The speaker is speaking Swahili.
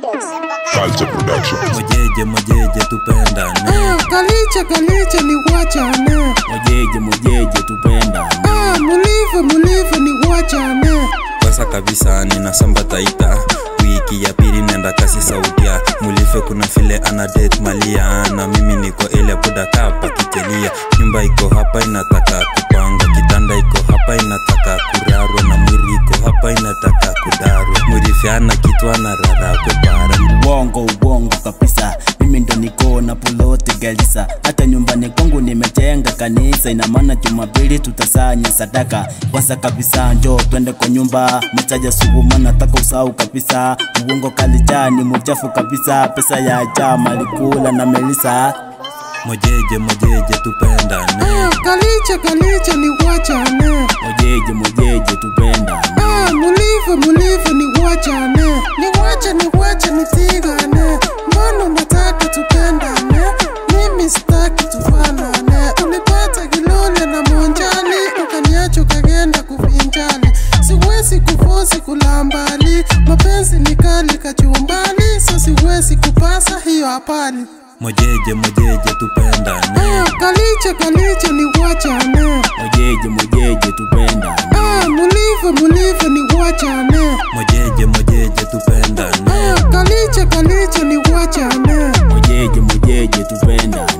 Culture Production. Mojeje mojeje tupendane, Ah, Kaliche kaliche ni wachane mojeje mojeje tupendane. Ah, mulive mulive ni wachane Kwanza kabisa ninasamba taita wiki ya pili nenda kasi saudia mulife kuna file ana date malia na mimi niko ile buda kapa kitelia nyumba iko hapa inataka kupanga kitanda iko hapa inataka kurarwa na mwili iko hapa inataka kudarwa murife ana kitu ana rara kupara uongo uongo kabisa mimi ndo niko na polote galisa hata nyumbani kwangu nimejenga kanisa ina maana jumapili tutasanya sadaka kwanza kabisa njo twende kwa nyumba mchaja suguma nataka usahau kabisa uongo kalijani muchafu kabisa pesa ya chama likula na melisa mojeje mojeje tupendane Ah, Kaliche kaliche ni wachane mojeje mojeje tupendane Ah, mulive mulive ni wachane ni wache ni wache nisigane mbona unataka tupendane mimi sitaki tufanane ulipata kilole na monjali ukaniacha ukagenda kuvinjali siwezi kufosi kulambali mapenzi ni kali kachumbali so siwezi kupasa hiyo hapali mojeje mojeje tupendane Ah, kaliche kaliche ni wachane mojeje mojeje tupendane Ah, mulive mulive ni wachane mojeje mojeje tupendane Ah, kaliche kaliche ni wachane mojeje mojeje tupendane